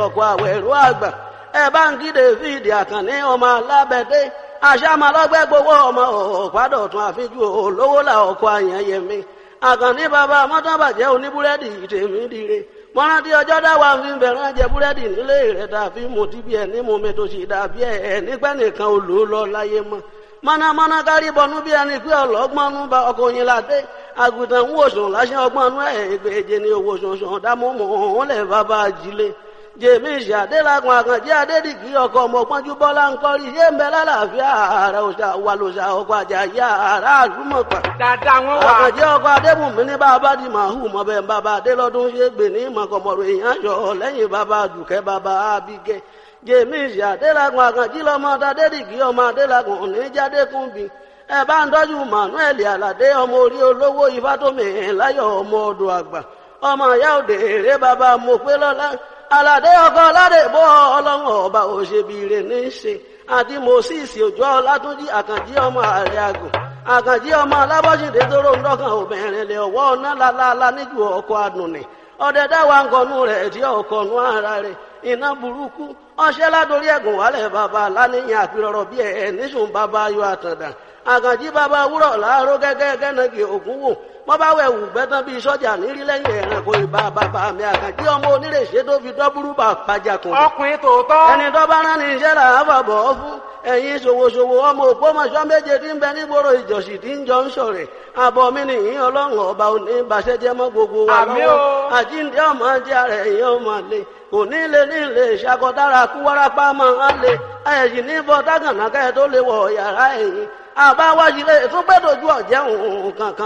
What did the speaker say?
ọkọ̀ àwẹ̀rú àgbà ẹ bá ń kí david àkànní ọmọ alábẹ́dé àṣàmàlọ́gbẹ́ gbowó ọmọ ọ̀pádọ̀tún àfijú olówó là ọkọ̀ àyànyẹmí àkànní bàbá mọ́tàbàjẹ́ oníbúrẹ́dì tèmi dire mọ́rántí ọjọ́ dáwà fi ń bẹ̀rẹ̀ jẹ búrẹ́dì nílé rẹ̀ tàbí mo ti bí ẹ ní mo mi tó sì dàbí ẹ nígbà nìkan ò lò ó lọ láyé mọ́ mọ́nàmọ́ná kárí bọnú bí ẹni pé ọlọ́gbọ́nú bá ọkọ̀ yín ládé àgùntàn ń wòsàn láṣẹ ọgbọ́nú ẹ̀ ìgbèje ni owó sọ̀sọ̀ dámúmọ̀ òun lẹ̀ bàbá ajílé jèmísì adélagun àkànjẹ adédìgí ọkọ ọmọpọnjú bọlá ńkọrí yé ń bẹ lálàáfíà ààrẹ òṣà wà lòṣà ọkọ àjàyí ààrẹ àlùmọpà dada wọn wà. àkànjẹ ọkọ adébùnmí ní bàbá di màhù mọbẹ bàbá adélọdún ṣe gbè ní mọkànmọrò èèyàn yọ lẹ́yìn bàbá dùkẹ́ bàbá abigẹ jèmísì adélagun àkànjí lọmọ adédìgí ọmọ adélagun oníjàdékùnbí ẹ bá ń tọ́jú manuel aládé ọmọ orí olówó ifátómi láyọ̀ ọmọ ọdọ àgbà ọmọ ìyá òde èrè bàbá mọ̀pẹ́lọ́lá aládé ọkọ aládé bọ́ ọlọ́run ọba òṣèbìrè ní í ṣe àti moses òjò ọlátúnjì àkànjí ọmọ ààrẹ àgùn àkànjí ọmọ alábọ́sídé tóró ń dọ́kàn obìnrin lè ọwọ́ ọ̀nà lálálá níjú ọkọ̀ àdùnnì ọdẹ dáwà ńkọnú rẹ̀ tí ọkọ̀nú ara rẹ̀ iná burúkú ọṣẹ́ ládórí ẹ̀gùn wálẹ̀ bàbá aláníyàn àpérọ̀rọ̀ bí ẹ̀ níṣùn bàbá ayọ̀ àtàndà àkànjí bàbá wúrọ̀ láàárọ̀ gẹ́gẹ́ gẹ́nàgì ògún wò wọ́n bá wẹ̀ wù gbẹ́tàn bíi sọ́jà nírí lẹ́yìn ẹ̀rànkò ìbá bàbá mi àkànjí ọmọ onírèṣẹ́ tó fi dọ́búrú bà pàjàkùn. ọkùnrin tòótọ́. ẹni tó bá rán ní iṣẹ́ là á fàbọ̀ ọ́ fún ẹ̀yin ṣòwòṣòwò ọmọ òpómọṣọ́ méje tí ń bẹ nígboro ìjọsì tí ń jọ ń ṣọ̀rẹ̀ àbọ̀ mi nìyí ọlọ́run ọba òní ìbàṣẹ́jẹ́ mọ́ gbogbo wa Àmín lọ́wọ́ o. àjíǹde ọmọ jẹ́ ara ẹ̀yìn ọmọ lè kò ní lè ní lè ṣàkọdára kú wárápá máa ń lè ẹ̀yìn ní bọ́ tágànà kẹ́ tó lè wọ̀ yàrá ẹ̀yìn àbáwájú lè tún gbẹ́dọ̀jú ọ̀jẹ̀ òun kankan